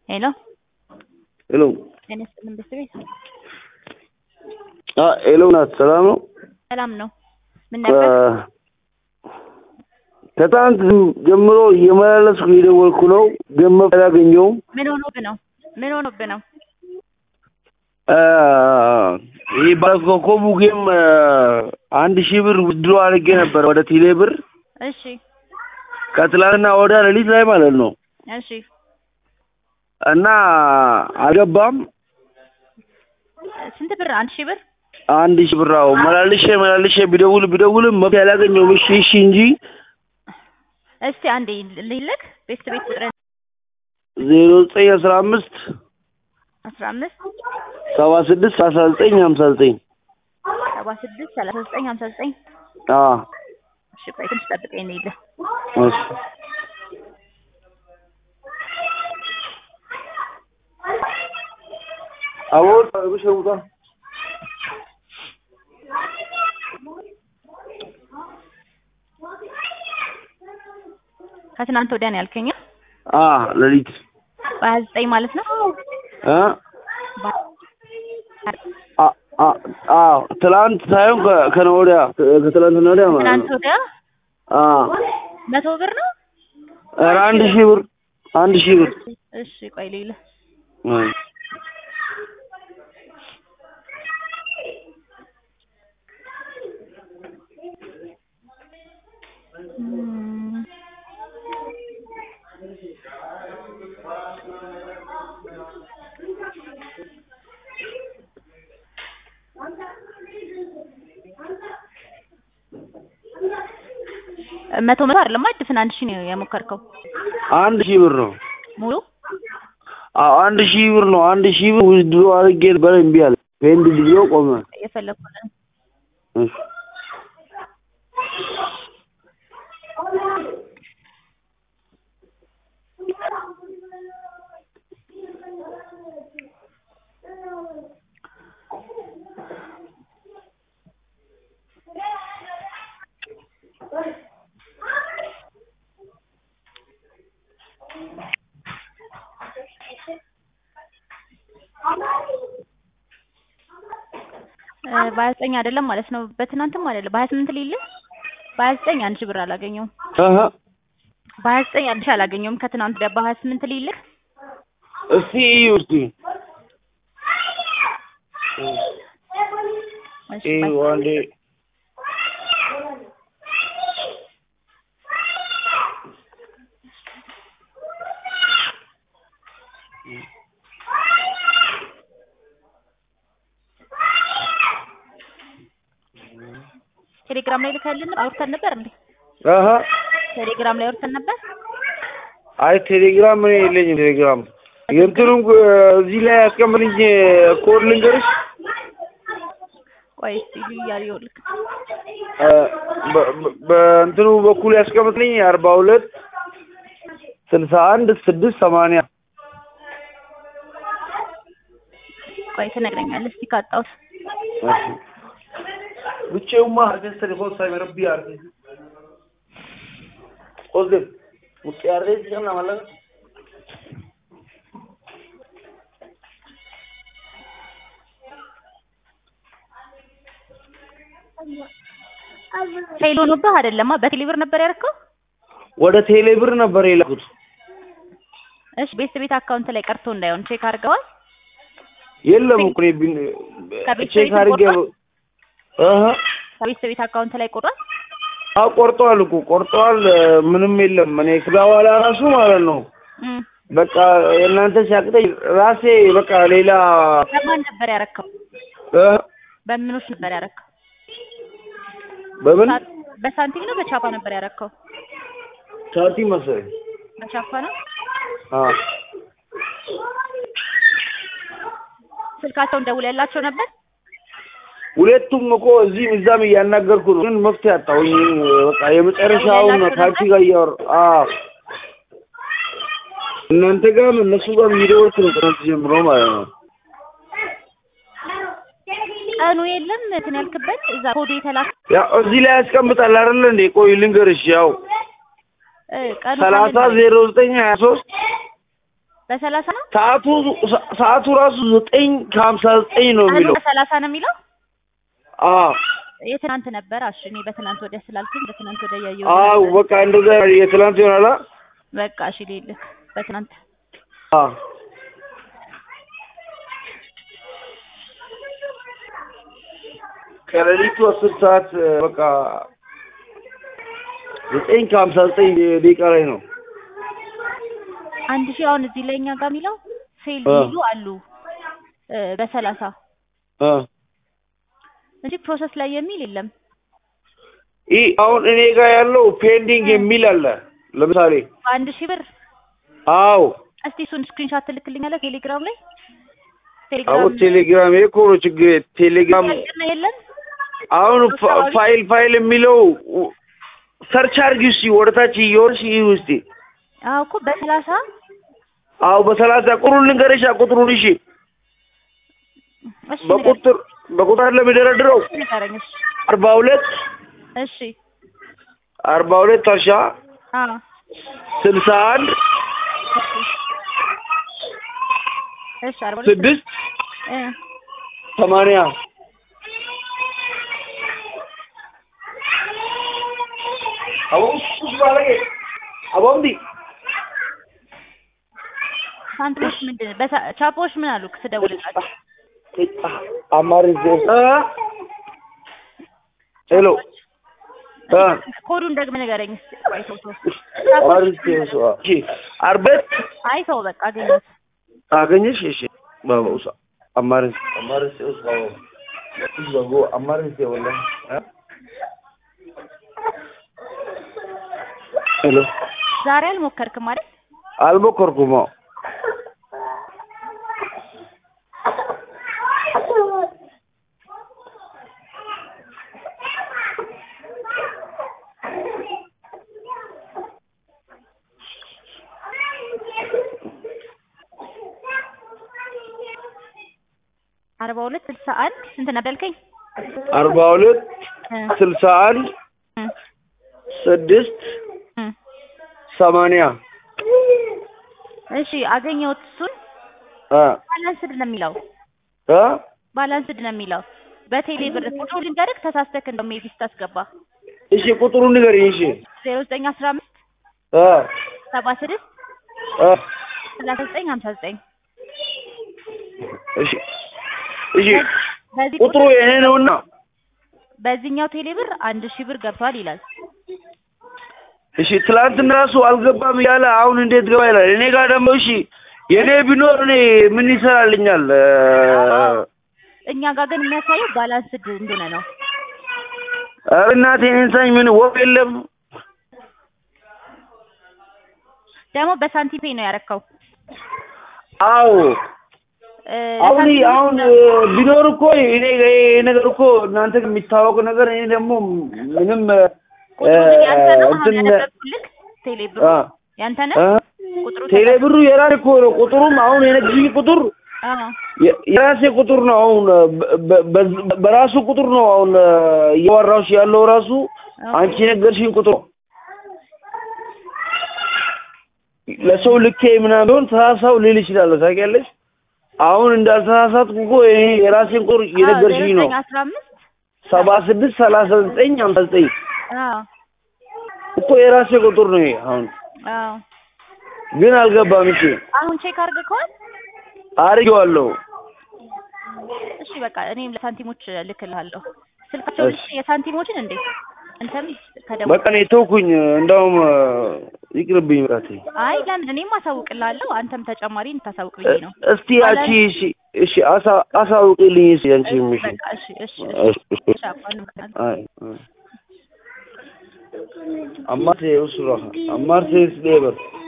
ሄሎ ሄሎ ጤና ይስጥልን ቤተሰቤት አ ሄሎ ናት። ሰላም ነው? ሰላም ነው። ምን ነበር? ከትናንት ጀምሮ እየመላለስኩ እየደወልኩ ነው፣ ግን መፍትሄ አላገኘሁም። ምን ሆኖብህ ነው? ምን ሆኖብህ ነው? አ፣ ይህ ባለኮከቡ ጌም አንድ ሺህ ብር ውድድሮ አድርጌ ነበር ወደ ቴሌ ብር እሺ ከትላንትና ወደ ሌሊት ላይ ማለት ነው እሺ እና አልገባም። ስንት ብር? አንድ ሺህ ብር አንድ ሺህ ብር አዎ፣ መላልሼ መላልሼ ቢደውል ቢደውልም መፍትሄ አላገኘሁም። እሺ እሺ እንጂ እስቲ አንዴ ልልክ ቤት ቤት ቁጥር ዜሮ ዘጠኝ አስራ አምስት አስራ አምስት ሰባ ስድስት አስራ ዘጠኝ ሀምሳ ዘጠኝ ሰባ ስድስት ሰላሳ ዘጠኝ ሀምሳ ዘጠኝ አዎ እሺ ቆይ ትንሽ ጠብቀኝ ነው ይልህ እሺ አቦል ብሸውታ ከትናንት ወዲያ ነው ያልከኝ አ ሌሊት በሀያ ዘጠኝ ማለት ነው እ አ አ አ ትላንት ሳይሆን ከ- ከነገ ወዲያ ከትላንትና ወዲያ ማለት ትናንት ነው። ወዲያ አ መቶ ብር ነው ኧረ አንድ ሺህ ብር አንድ ሺህ ብር እሺ ቆይ ልይልህ እ እም፣ መቶ መቶ አይደለም ድፍን አንድ ሺህ ነው የሞከርከው አንድ ሺህ ብር ነው። ሙሉ አዎ አንድ ሺህ ብር ነው። አንድ ሺህ ብር ውድድሮ አድርጌ ነበር እምቢ አለ። ፔንድ ብሎ ቆመ። የፈለኩት ነው እሺ እ በሀያ ዘጠኝ አይደለም ማለት ነው በትናንትም አይደለም በሀያ ስምንት ልይልህ በሀያ ዘጠኝ አንድ ሺህ ብር አላገኘውም አሀ በሀያ ዘጠኝ አንድ ሺህ አላገኘውም ከትናንት ወዲያ በሀያ ስምንት ልይልህ እስቲ እዩ እስቲ እሺ እዩ ባይ። አንዴ ቴሌግራም ላይ ልከልን አውርተን ነበር እንዴ አሀ ቴሌግራም ላይ አውርተን ነበር አይ ቴሌግራም እኔ የለኝም ቴሌግራም የእንትኑም እዚህ ላይ ያስቀምጥልኝ ኮድ ልንገርሽ ቆይ እስቲ ልያየው ልክ እ በ- በ- በእንትኑ በኩል ያስቀምጥልኝ አርባ ሁለት ስልሳ አንድ ስድስት ሰማንያ ቆይ ትነግረኛለህ እስቲ ካጣሁት ብቻውማ አርገስ ቴሌፎን ሳይመረብ አርገ ቆዝም ውጭ አርገ ይችላል ማለት ነው ፌል ሆኖብህ አይደለማ በቴሌ ብር ነበር ያደረከው ወደ ቴሌ ብር ነበር የላኩት እሺ ቤት ቤት አካውንት ላይ ቀርቶ እንዳይሆን ቼክ አድርገዋል የለም እኮ እኔ ቢን ከቤት ቼክ ቤት አድርጌ ቆርጧል? አሀ ከቤት ቤት አካውንት ላይ ቆርጧል አዎ ቆርጠዋል እኮ ቆርጠዋል ምንም የለም እኔ ከዛ በኋላ ራሱ ማለት ነው እም በቃ የእናንተ ሲያቅተኝ ራሴ በቃ ሌላ በማን ነበር ያረከው እ በምኖች ነበር ያረከው በምን ሳ- በሳንቲም ነው በቻፓ ነበር ያረከው ሳንቲም መሰለኝ በቻፓ ነው አዎ ስልካቸውን ደውል ያላቸው ነበር ሁለቱም እኮ እዚህም እዛም እያናገርኩ ነው፣ ግን መፍትሄ አጣሁኝ። በቃ የመጨረሻውን ያላችሁ ከአንቺ ነበር? ጋር እያወር አዎ እናንተ ጋርም እነሱ ጋር እየደወልኩ ነው ትናንት ጀምሮ ማለት ነው። ቀኑ የለም እንትን ያልክበት እዛ ኮዱ የተላከ ያው እዚህ ላይ ያስቀምጣል አይደለ እንዴ? ቆይ ልንገርሽ፣ ያው እ ቀኑ ሰላሳ ካለ ዜሮ ዘጠኝ ሀያ ሶስት በሰላሳ ነው ሰዓቱ ሰዓቱ ራሱ ዘጠኝ ከሀምሳ ዘጠኝ ነው ቀኑ የሚለው በሰላሳ ነው የሚለው አዎ የትናንት ነበር። እሺ እኔ በትናንት ወዲያ ስላልኩኝ በትናንት ወዲያ እያየሁ አዎ ነበር። በቃ እንደዛ የትላንት ይሆናላ በቃ እሺ ልልህ በትናንት አዎ ከሌሊቱ አስር ሰዓት በቃ ዘጠኝ ከሀምሳ ዘጠኝ ደቂቃ ላይ ነው አንድ ሺህ አሁን እዚህ ላይ እኛ ጋር የሚለው ፌል አ። ሚሉ አሉ እ በሰላሳ እ እንጂ ፕሮሰስ ላይ የሚል የለም። ይህ አሁን እኔ ጋር ያለው ፔንዲንግ የሚል አለ ለምሳሌ በአንድ ሺህ ብር አዎ እስቲ እሱን ስክሪንሾት ትልክልኛለህ ቴሌግራም ላይ አዎ ቴሌግራም ይሄ እኮ ነው ችግር ቴሌግራም ያልቅና የለም አሁን ፋ- ፋይል ፋይል የሚለው ሰርች አድርጊ እስኪ ወደታች እየወርሽ ይህ ውስጥ አዎ እኮ በሰላሳ አዎ በሰላሳ ቁጥሩን ልንገርሻ ቁጥሩን እሺ እሺ በቁጥር በቁጥር ለሚደረድረው ንገረኝ፣ ንገረኝ እሺ አርባ ሁለት እሺ አርባ ሁለት አርሻ አዎ ስልሳ አንድ እሺ እሺ አርባ ሁለት ስድስት እ ሰማንያ አቦምዲ ሳንቲሞች ምንድን ነው? በሳ- ቻፖዎች ምን አሉ ስደውልላቸው? አማርኛ ሄሎ እ ኮዱን ደግመህ ንገረኝ እስኪ። ቆይ ተው ተው። አማርኛ አርበት አይ ተው በቃ አገኘሁት። አገኘሽ? እሺ ባባውሳ አማርኛ አማርኛ ውስጥ ባባ ባባ አማርኛ ወላ ሄሎ ዛሬ አልሞከርክም አይደል? አልሞከርኩም። አዎ አርባ ሁለት ስልሳ አንድ ስንት ነበር ያልከኝ? አርባ ሁለት እ ስልሳ አንድ እ ስድስት እ ሰማንያ እሺ አገኘሁት። እሱን እ ባላንስድ ነው የሚለው እ ባላንስድ ነው የሚለው በቴሌ ብር ቁጥሩ ልንገርህ ተሳስተክ እንደው ሜቢ ስታስገባ እሺ ቁጥሩን ንገሪኝ። እሺ ዜሮ ዘጠኝ አስራ አምስት እ ሰባ ስድስት እ ሰላሳ ዘጠኝ ሀምሳ ዘጠኝ እሺ እሺ በዚህ ቁጥሩ ይሄ ነውና በዚህኛው ቴሌ ብር አንድ ሺህ ብር ገብቷል ይላል። እሺ ትላንትና ራሱ አልገባም እያለ አሁን እንዴት ገባ ይላል። እኔ ጋር ደግሞ እሺ የኔ ቢኖር እኔ ምን ይሰራልኛል? እ እኛ ጋር ግን የሚያሳየው ባላንስድ እንደሆነ ነው። ኧረ እናቴ እኔን ሳኝ ምን ወፍ የለም። ደግሞ በሳንቲም ፔይ ነው ያረካው። አዎ እ አሁን ለሳንቲም አሁን እ ቢኖር እኮ እኔ ይሄ ነገር እኮ እናንተ የሚታወቅ ነገር እኔ ደግሞ ምንም እ ቁጥሩ ግን ያንተ ነው። አሁን እንትን ያነበብኩልህ ቴሌ ብሩ አ ያንተ ነው። እ ቁጥሩ ቴሌ ብሩ የራሴ እኮ ነው። ቁጥሩም አሁን የነግሽኝ ቁጥር አዎ የ- የራሴ ቁጥር ነው። አሁን በ- በ- በራሱ ቁጥር ነው አሁን እ እያወራሁሽ ያለው ራሱ አንቺ የነገርሽኝ ቁጥር ነው። ለሰው ልኬ ምናምን ቢሆን ተሳሳው ልል ይችላለሁ። ታውቂያለሽ። አሁን እንዳልተሳሳትኩ እኮ ይሄ የራሴን ቁጥር እየነገርሽኝ ነው። አስራ አምስት ሰባ ስድስት ሰላሳ ዘጠኝ ሀምሳ ዘጠኝ አዎ እኮ የራሴ ቁጥር ነው ይሄ። አሁን አዎ ግን አልገባም። እሺ አሁን ቼክ አድርገኸዋል? አድርጌዋለሁ። እሺ በቃ እኔም ለሳንቲሞች እልክልሃለሁ። ስልካቸው እሺ። የሳንቲሞችን እንዴ አንተም ከደሞ በቃ እኔ ተውኩኝ። እንደውም እ ይቅርብኝ ብራቴ። አይ ለምን እኔም አሳውቅልሃለሁ አንተም ተጨማሪ እንታሳውቅ ብዬ ነው። እስቲ አንቺ እሺ እሺ አሳ- አሳውቂልኝ እስኪ አንቺ እሺ በቃ እሺ እሺ እሺ እሺ እሺ አባ እንመጣለን። አይ አይ አማርቴ ውስራ አማርቴ ስሌበር